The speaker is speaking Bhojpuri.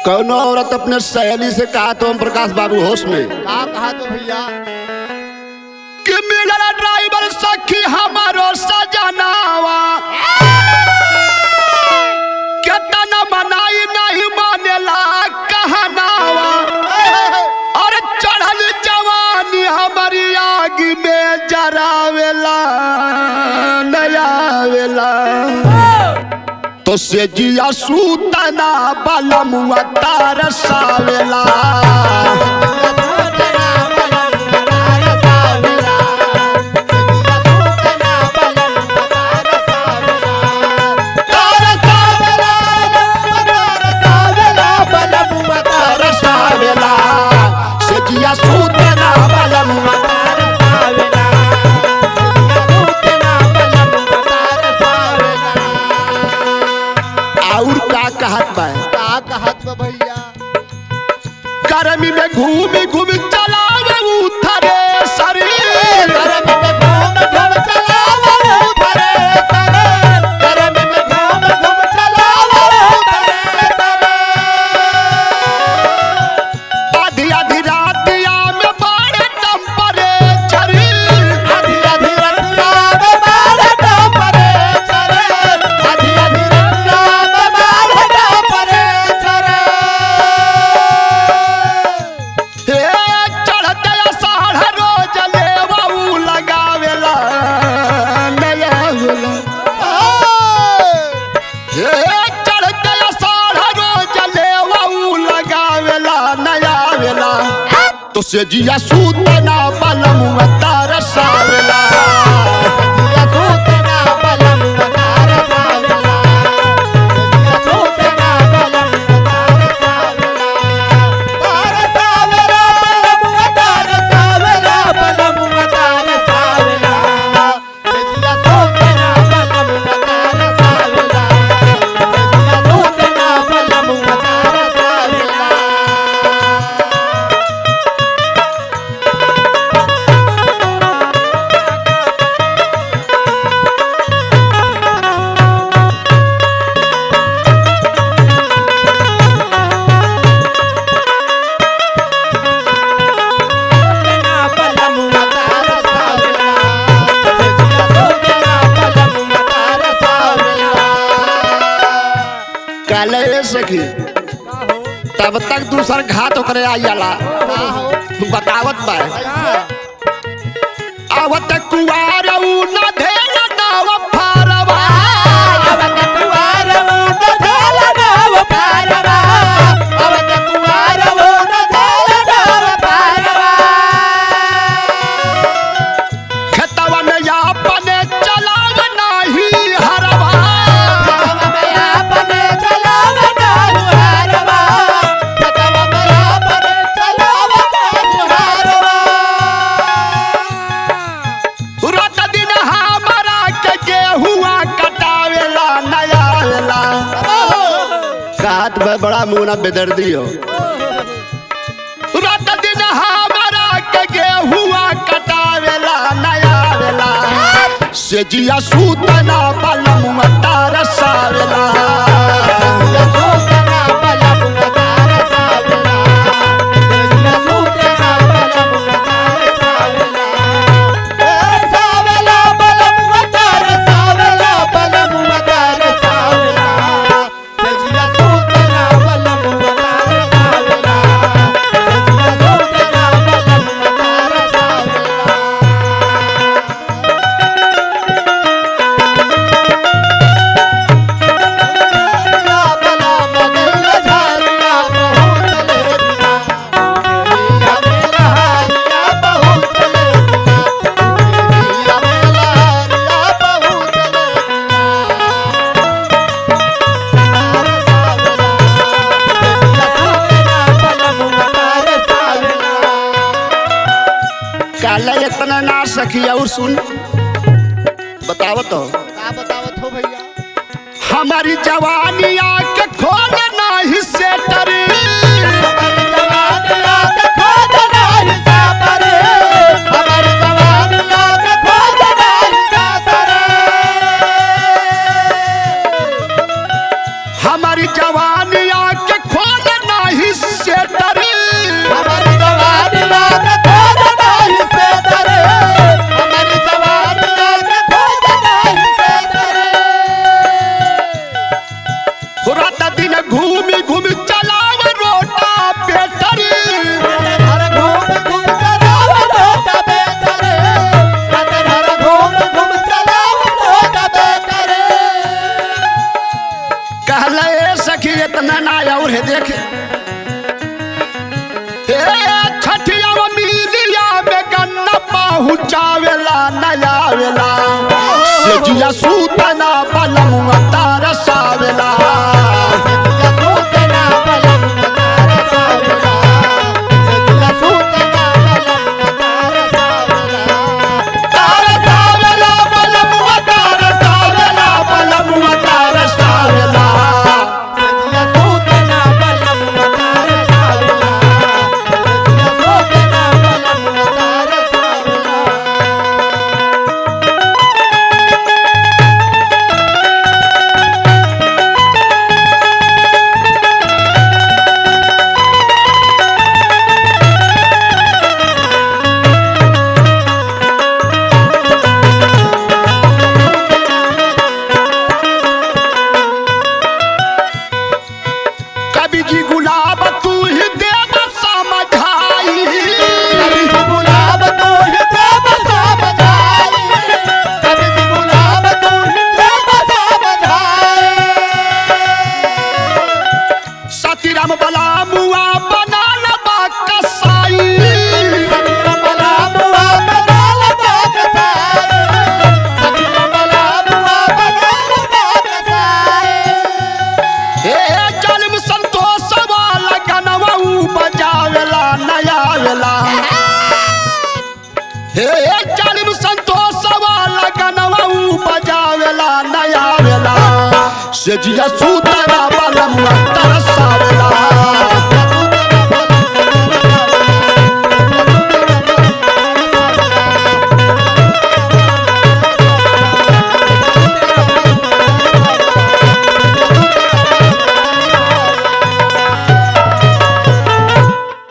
कौनो औरत अपने सहेली से कहा तो हम प्रकाश बाबू होश में का कहा तो भैया कि मिलल ड्राइवर सखी हमारो सजनावा केतना मनाई नहीं मानेला कहनावा और चढ़ल जवानी हमारी आग में जरावेला नयावेला तो से जिया सूतना बलमुआ तारसावेला तारसावेला से जिया सूतना बलमुआ और का कहत बा का कहत बा भैया गर्मी में घूमी घूमी चलावे उथरे शरीर आधी आधी रातिया में बड़े टेम्परेचर हे चढ़ते अषाढ़ रोज लेवऊ लगावेला नया होला हे चढ़ते अषाढ़ रोज लेवऊ लगावेला नया वेला तो से जिया सूतना बलमुआ तरसावेला काले सखी तब तक दूसर घात ओकरे आ जाला बतावत बा आवत कुवार ऊ न धेल नाव फारवा खेतवा में या अपने चलाव नाही हरवा रात दिन हमारा के गेहुआ कटावेला नया वेला काट में बड़ा मुना बेदर्दी हो रात दिन हमारा के गेहुआ कटावेला नया वेला से जिया सूतना बलमुआ तारसावेला काले इतना ना सखी और सुन बतावत हो का बतावत हो भैया हमारी जवानी आके खोल नाही से डरी हमारी जवानी आके खोल ना जिया सूतना बलम तरसावेला तरसावेला बलम तरसावेला बलम तरसावेला कवि जी गुलाब तू ही देव समझाई सतीराम बला मुआ बना लबा कसाई हे जन्म संतोष वाला गनवा ऊ बजावेला नया वेला हे जन्म संतोष वाला गनवा ऊ बजावेला नया वेला से जिया सूतरा बलम तरसा